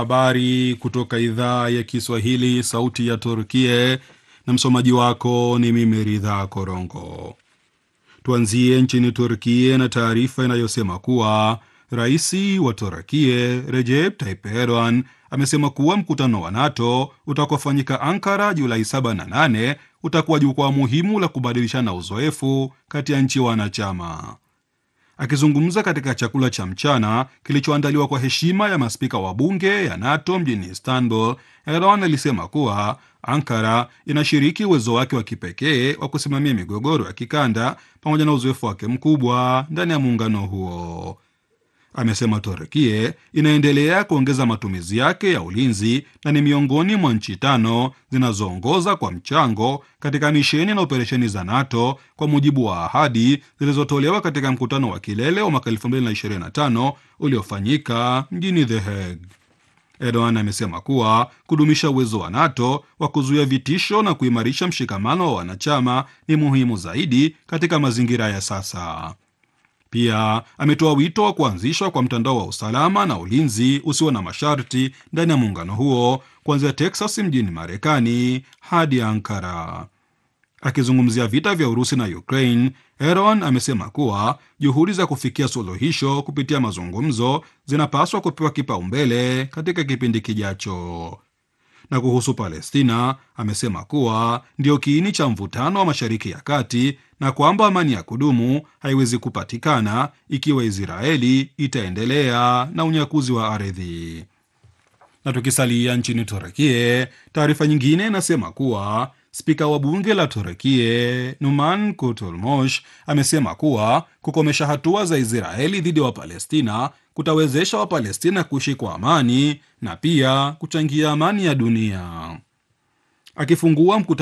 Habari kutoka idhaa ya Kiswahili, sauti ya Turkie, na msomaji wako ni mimi Ridha Korongo. Tuanzie nchini Turkie na taarifa inayosema kuwa rais wa Turkie Recep Tayyip Erdogan amesema kuwa mkutano wa NATO utakaofanyika Ankara Julai 7 na 8 utakuwa jukwaa muhimu la kubadilishana uzoefu kati ya nchi wanachama. Akizungumza katika chakula cha mchana kilichoandaliwa kwa heshima ya maspika wa bunge ya NATO mjini Istanbul, Erdogan alisema kuwa Ankara inashiriki uwezo wake wa kipekee wa kusimamia migogoro ya kikanda pamoja na uzoefu wake mkubwa ndani ya muungano huo. Amesema Turkie inaendelea kuongeza matumizi yake ya ulinzi na ni miongoni mwa nchi tano zinazoongoza kwa mchango katika misheni na operesheni za NATO kwa mujibu wa ahadi zilizotolewa katika mkutano wa kilele wa mwaka 2025 uliofanyika mjini The Hague. Erdogan amesema kuwa kudumisha uwezo wa NATO wa kuzuia vitisho na kuimarisha mshikamano wa wanachama ni muhimu zaidi katika mazingira ya sasa. Pia ametoa wito wa kuanzishwa kwa mtandao wa usalama na ulinzi usio na masharti ndani ya muungano huo kuanzia Texas mjini Marekani hadi Ankara. Akizungumzia vita vya Urusi na Ukraine, Erdogan amesema kuwa juhudi za kufikia suluhisho kupitia mazungumzo zinapaswa kupewa kipaumbele katika kipindi kijacho. Na kuhusu Palestina, amesema kuwa ndio kiini cha mvutano wa Mashariki ya Kati na kwamba amani ya kudumu haiwezi kupatikana ikiwa Israeli itaendelea na unyakuzi wa ardhi. Na tukisalia nchini Turekie, taarifa nyingine inasema kuwa spika wa bunge la Turekie Numan Kurtulmush amesema kuwa kukomesha hatua za Israeli dhidi ya Wapalestina kutawezesha Wapalestina kuishi kwa amani na pia kuchangia amani ya dunia. Akifungua mkutano